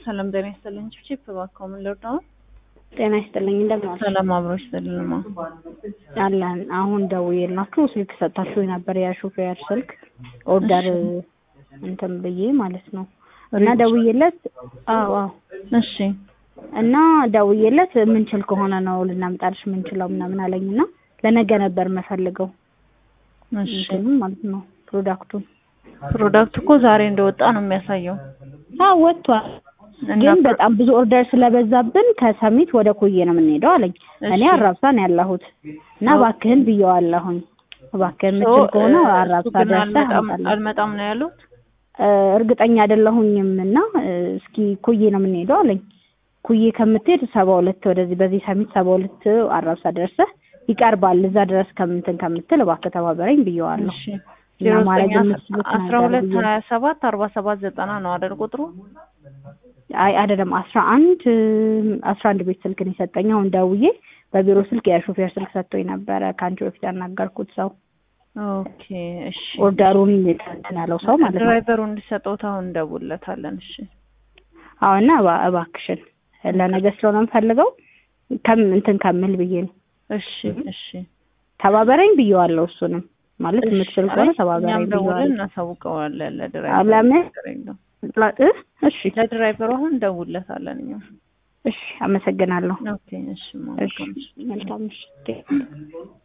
ሰላም ጤና ይስጥልኝ። ቺፕ እባክዎ ምን ልርዳው? ጤና ይስጥልኝ እንደምን ዋልሽ? ሰላም አብሮሽ ይስጥልኝማ። አለን አሁን ደውዬላችሁ ስልክ ሰጣችሁ ነበር የሹፌር ስልክ ኦርደር እንትን ብዬ ማለት ነው እና ደውዬለት አዎ አዎ እሺ እና ደውዬለት የምንችል ከሆነ ነው ልናምጣልሽ የምንችለው ምናምን አለኝ እና ለነገ ነበር የምፈልገው እሺ እንትኑን ማለት ነው ፕሮዳክቱን ፕሮዳክት እኮ ዛሬ እንደወጣ ነው የሚያሳየው። አዎ ወጥቷል እና ግን በጣም ብዙ ኦርደር ስለበዛብን ከሰሚት ወደ ኮዬ ነው የምንሄደው አለኝ። እኔ እሺ። አራብሳ ነው ያለሁት እና እባክህን ብየዋለሁኝ። እባክህን ሶ፣ የምችል ከሆነ እ፣ አራብሳ እሱ ግን ደርሰህ አልመጣም አምጣልኝ። አልመጣም ነው ያሉት። እ፣ እርግጠኛ አይደለሁኝም እና እ፣ እስኪ ኩዬ ነው የምንሄደው አለኝ። ኩዬ ከምትሄድ ሰባ ሁለት ወደዚህ በዚህ ሰሚት ሰባ ሁለት አራብሳ ደርሰህ ይቀርባል እዛ ድረስ ከምንትን ከምትል እባክህ ተባበረኝ ብየዋለሁ። እሺ እና ዜሮ ማድረግ ዘጠኝ የምትችሉት አስራ ነገር ሁለት ብዬ ሀያ ሰባት አርባ ሰባት ዘጠና ነው አይደል ቁጥሩ? አይ አይደለም አስራ አንድ አስራ አንድ ቤት ስልክ ነው የሰጠኝ። አሁን ደውዬ በቢሮ ስልክ የሾፌር ስልክ ሰጥቶኝ ነበረ ከአንቺ በፊት ያናገርኩት ሰው ኦኬ እሺ ኦርደሩን እንትን ያለው ሰው ማለት ነው። ድራይቨሩ እንዲሰጠውት አሁን እንደውለታለን። እሺ አዎ እና እባ- እባክሽን ለነገ ስለሆነ የምፈልገው ከም እንትን ከምል ብዬ ነው እሺ እሺ ተባበረኝ ብዬዋለሁ። እሱንም ማለት እሺ። የምትችል ከሆነ አይ፣ ተባበረኝ እኛም ደውለን ብዬዋለሁ። እናሳውቀዋለን አዎ፣ ለድራይቨሩ። ለምን ችግር የለውም። እ? እሺ ለድራይቨሩ አሁን እንደውለታለን እኛም። እሺ፣ አመሰግናለሁ። ኦኬ እሺ እሺ መልካም እሺ። መልካም ምሽት።